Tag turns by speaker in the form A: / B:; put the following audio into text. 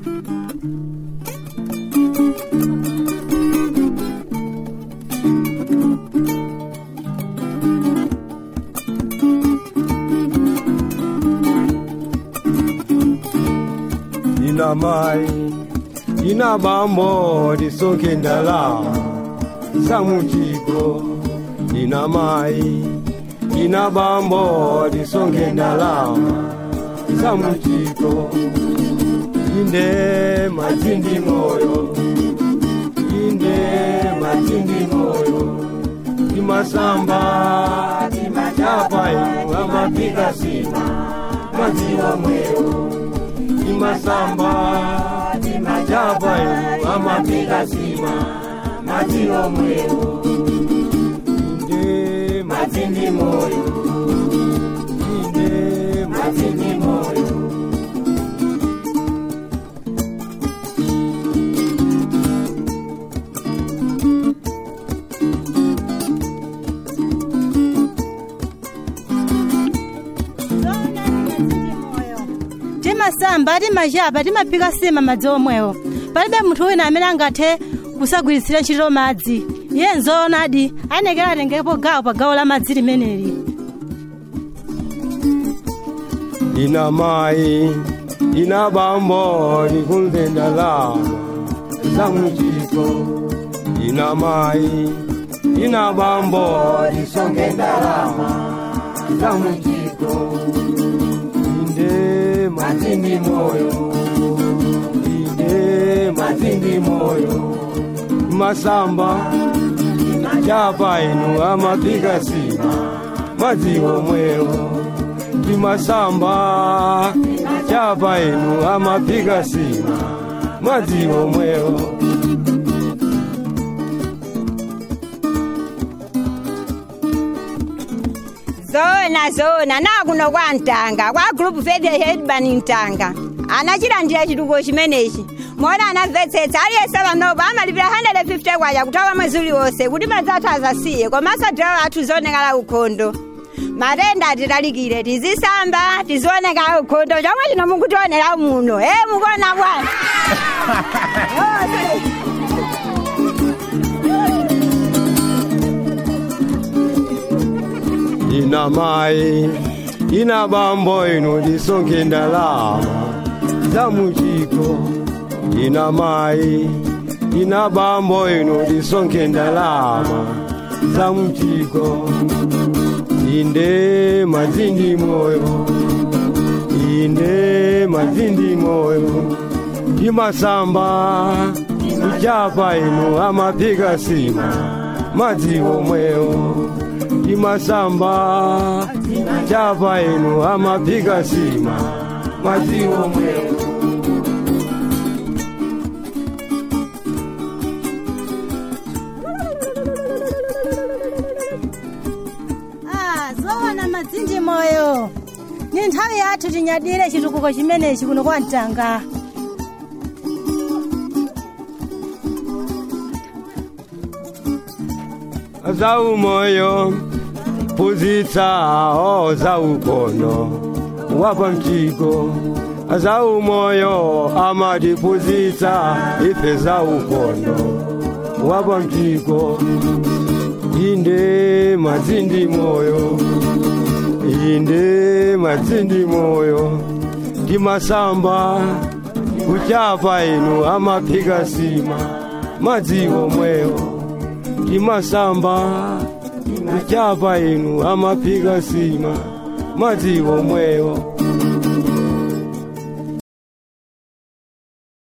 A: ina mai ina bambo lisonke ndalama zamuchiko ina mai ina bambo lisonke ndalama zamuchiko inde matindi moyo inde matindi moyo timasamba timachapa inu amapiga sima madziwa mweo timasamba timachapa inu amapiga sima madziwa mweo inde matindi moyo inde matindi moyo
B: timasamba timachapa timaphika sima madzi omwewo palibe munthu wina amene angathe kusagwiritsira ntchito madzi iye nzoonadi anekera atengepo gawo pa gawo la madzi limeneli
A: ina mai ina bambo likunde ndalama zamuchiko ina mai ina bambo lisonge ndalama zamuchiko inde matindi moyo inde matindi moyo masamba chapa inu amapiga sima madziwo mweo timasamba chapa inu amapiga sima madziwo mweo
C: zona zona nakuno kwa mtanga kwa group fede headbani mtanga anachilandira chitukuko chimenechi mona anamvetsetsa aliyense panopo amalipira 150 kwacha kutawa mwezi uliwonse kuti madzi athu azasiye komanso adirawo athu zionekala ukhondo matenda atitalikire tizisamba tizionekala ukhondo chomwe chino mukutionera muno e mukuona bwana
A: ina mai ina bambo inu lisonge ndalama zamuchiko ina mai ina bambo inu lisonge ndalama zamuchiko inde mazindi moyo inde mazindi moyo imasamba kuchapa inu amapiga sima madziwo mweo imasamba chapa inu amapiga sima madziwo mweo
B: Ah, zoona madzinji moyo ni nthawi yathu tinyadire chitukuko chimenechi kuno kwa mtanga
A: zaumoyo phunzitsawo zaukono wapa mchiko zaumoyo amatiphunzitsa ife zaukono wapa mchiko inde mazindi moyo inde mazindi moyo timasamba kuchapa inu amaphika sima madziwo mweo timasamba kuchapa inu amaphika sima madziwo mweo